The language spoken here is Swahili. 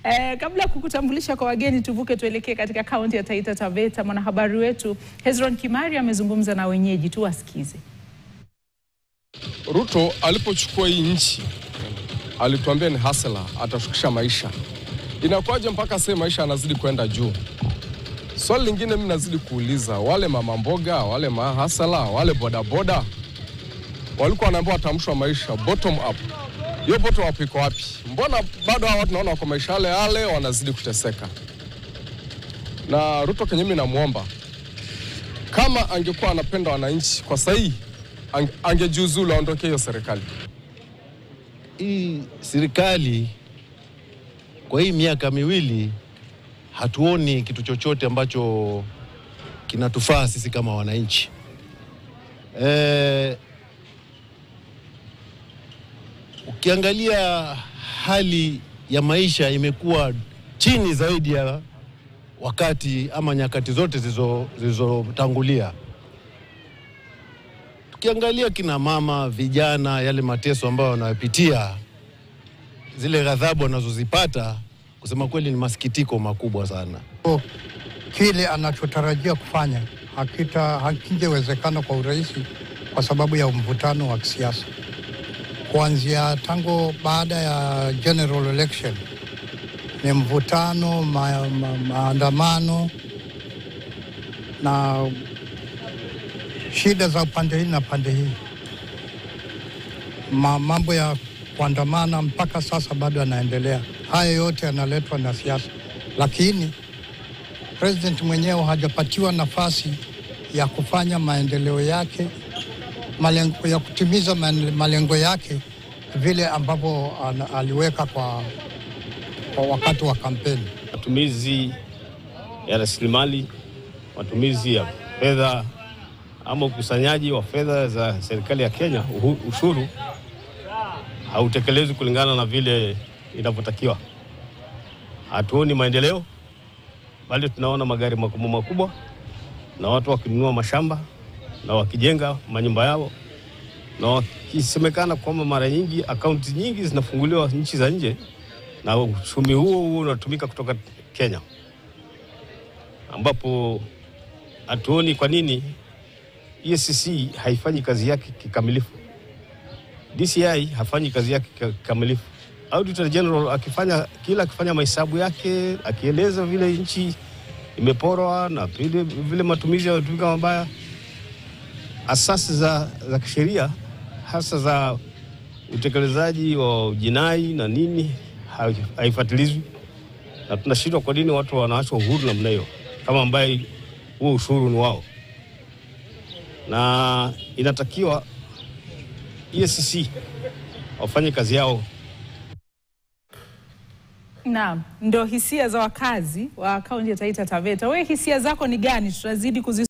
Eh, kabla ya kukutambulisha kwa wageni, tuvuke tuelekee katika kaunti ya Taita Taveta. Mwanahabari wetu Hezron Kimari amezungumza na wenyeji, tuwasikize. Ruto alipochukua hii nchi alituambia ni hasela, atashukisha maisha. Inakuwaje mpaka sasa maisha yanazidi kwenda juu? Swali lingine mimi nazidi kuuliza, wale mama mboga, wale mahasala, wale bodaboda walikuwa wanaambiwa watamshwa maisha bottom up. Hiyo bottom up iko wapi? Mbona bado hawa tunaona wako maisha yale yale, wanazidi kuteseka? Na Ruto kenye mimi namwomba, kama angekuwa anapenda wananchi kwa sahihi ang- angejiuzulu aondoke hiyo serikali. hii serikali kwa hii miaka miwili hatuoni kitu chochote ambacho kinatufaa sisi kama wananchi. E, ukiangalia hali ya maisha imekuwa chini zaidi ya wakati ama nyakati zote zilizo- zilizotangulia. Tukiangalia kina mama, vijana, yale mateso ambayo wanayopitia, zile ghadhabu wanazozipata, kusema kweli ni masikitiko makubwa sana. kile anachotarajia kufanya hakita hakingewezekana kwa urahisi kwa sababu ya mvutano wa kisiasa kuanzia tangu baada ya general election ni mvutano ma, ma, maandamano na shida za pande hii na pande hii ma, mambo ya kuandamana mpaka sasa bado yanaendelea haya yote yanaletwa na siasa lakini president mwenyewe hajapatiwa nafasi ya kufanya maendeleo yake malengo, ya kutimiza man- malengo yake vile ambavyo ana- aliweka kwa, kwa wakati wa kampeni. matumizi ya rasilimali, matumizi ya fedha ama ukusanyaji wa fedha za serikali ya Kenya, uhu- ushuru hautekelezwi kulingana na vile inavyotakiwa. Hatuoni maendeleo, bali tunaona magari makubwa makubwa na watu wakinunua mashamba na wakijenga manyumba yao na wakisemekana kwamba mara nyingi akaunti nyingi zinafunguliwa nchi za nje na uchumi huo huo unatumika kutoka Kenya, ambapo hatuoni kwa nini EACC haifanyi kazi yake kikamilifu. DCI hafanyi kazi yake kika- kikamilifu. Auditor General akifanya kila akifanya mahesabu yake akieleza vile nchi imeporwa na vile, vile matumizi yanatumika mabaya, asasi za, za kisheria hasa za utekelezaji wa jinai na nini hai- haifuatilizwi, na tunashindwa kwa nini watu wanaachwa uhuru namna hiyo, kama ambaye huo ushuru ni wao, na inatakiwa EACC wafanye kazi yao Naam, ndo hisia za wakazi wa kaunti ya Taita Taveta. Wewe hisia zako ni gani? Tutazidi kuzi